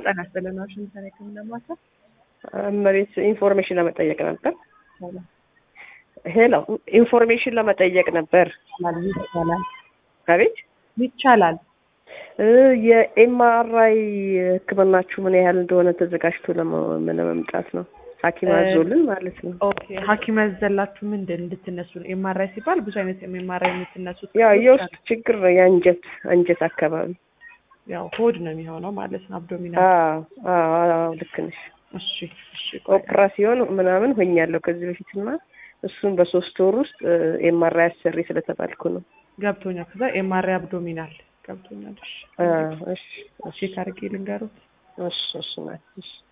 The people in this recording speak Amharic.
ጤና ይስጥልን። ዋሽንግተን የህክምና ማዕከል መሬት ኢንፎርሜሽን ለመጠየቅ ነበር። ሄሎ ኢንፎርሜሽን ለመጠየቅ ነበር። ይቻላል አቤት ይቻላል። የኤምአርአይ ህክምናችሁ ምን ያህል እንደሆነ ተዘጋጅቶ ለመ- ለመምጣት ነው። ሐኪም አዞልን ማለት ነው። ኦኬ ሐኪም ያዘላችሁ ምንድን እንድትነሱ ነው? ኤምአርአይ ሲባል ብዙ አይነት ኤምአርአይ የምትነሱት ያው ክፍሎች የውስጥ አሉ። ችግር ነው። የአንጀት አንጀት አካባቢ ያው ሆድ ነው የሚሆነው ማለት ነው። አብዶሚናል። አዎ አዎ አዎ፣ ልክ ነሽ። እሺ እሺ። ቆይ ኦፕራሲዮን ምናምን ሆኛለሁ ከዚህ በፊትና እሱን በሶስት ወር ውስጥ ኤምአርአይ አሰሪ ስለተባልኩ ነው። ገብቶኛል። ከዛ ኤምአርአይ አብዶሚናል ገብቶኛል። እሺ አዎ፣ እሺ እሺ ቼክ አድርጌ ልንገሩት። እሺ እሺ ናት፣ እሺ